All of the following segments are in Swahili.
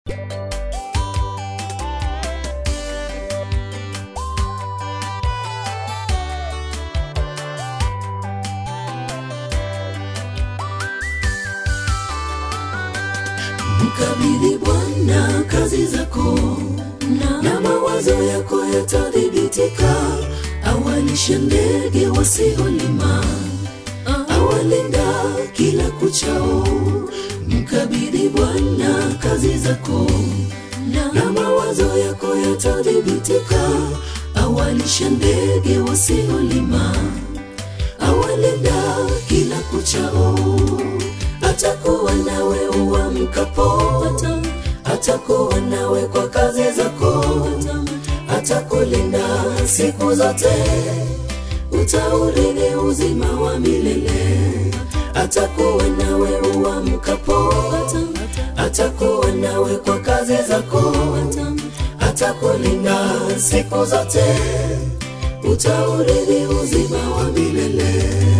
Mkabidhi Bwana kazi zako na, na mawazo yako yatadhibitika. Awalishe ndege wasiolima, awalinda kila kuchao. Mkabidhi Bwana kazi zako na, na mawazo yako yatadhibitika. Awalishe ndege wasiolima, awalinda kila kuchao atakuwa nawe uamkapo, atakuwa nawe kwa kazi zako, atakulinda siku zote, utaurithi uzima wa milele. Atakuwa nawe uamkapo, atakuwa nawe kwa kazi zako, atakulinda siku zote, utaurithi uzima wa milele.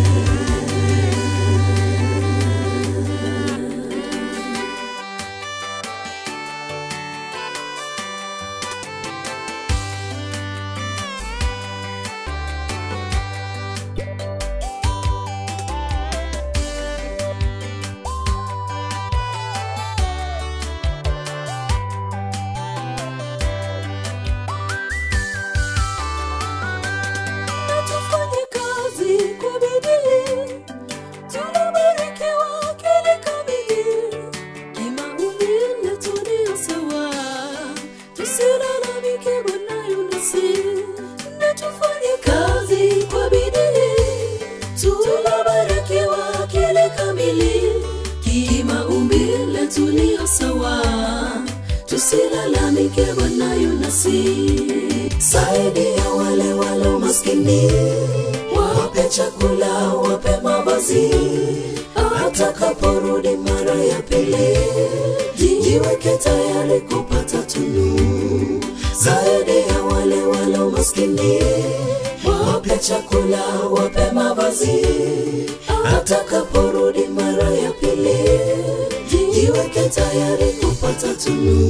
tufanye kazi kwa bidii, tunabarikiwa kile kamili, kimaumbile tulio sawa, tusilalamike Bwana yu nasi, na tufanye kazi kwa bidii, tunabarikiwa kile kamili, kimaumbile tulio sawa, tusilalamike Bwana yu nasi saidia wale walo maskini, wape chakula, wape mavazi, atakaporudi mara ya pili, jiweke tayari kupata tunu. Saidia wale walo maskini, wape chakula, wape mavazi, atakaporudi mara ya pili, jiweke tayari kupata tunu.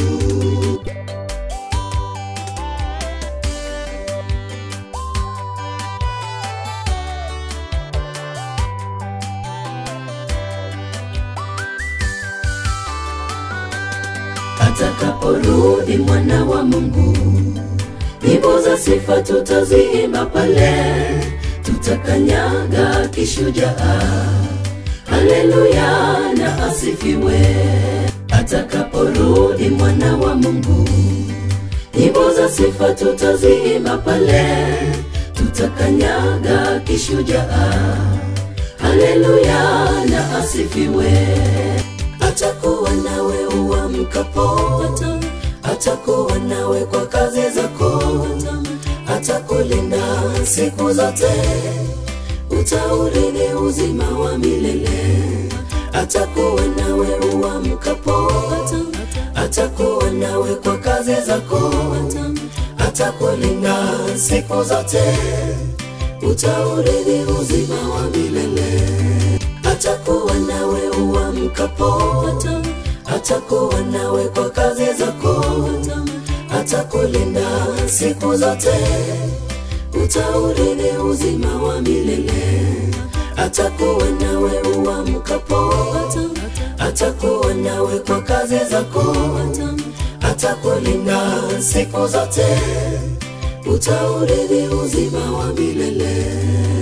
atakaporudi mwana wa Mungu, nyimbo za sifa tutaziimba pale, tutakanyaga kishujaa. Haleluya na asifiwe. Atakaporudi mwana wa Mungu, nyimbo za sifa tutaziimba pale, tutakanyaga kishujaa. Haleluya na asifiwe atakuwa nawe uamkapo, atakuwa nawe kwa kazi zako, atakulinda siku zote, utaurithi uzima wa milele. Atakuwa nawe uamkapo, atakuwa nawe kwa kazi zako, atakulinda siku zote, utaurithi uzima wa milele atakuwa nawe uamkapo, atakuwa nawe kwa kazi zako, atakulinda siku zote, utaurithi uzima wa milele. Atakuwa nawe uamkapo, atakuwa nawe kwa kazi zako, atakulinda siku zote, utaurithi uzima wa milele.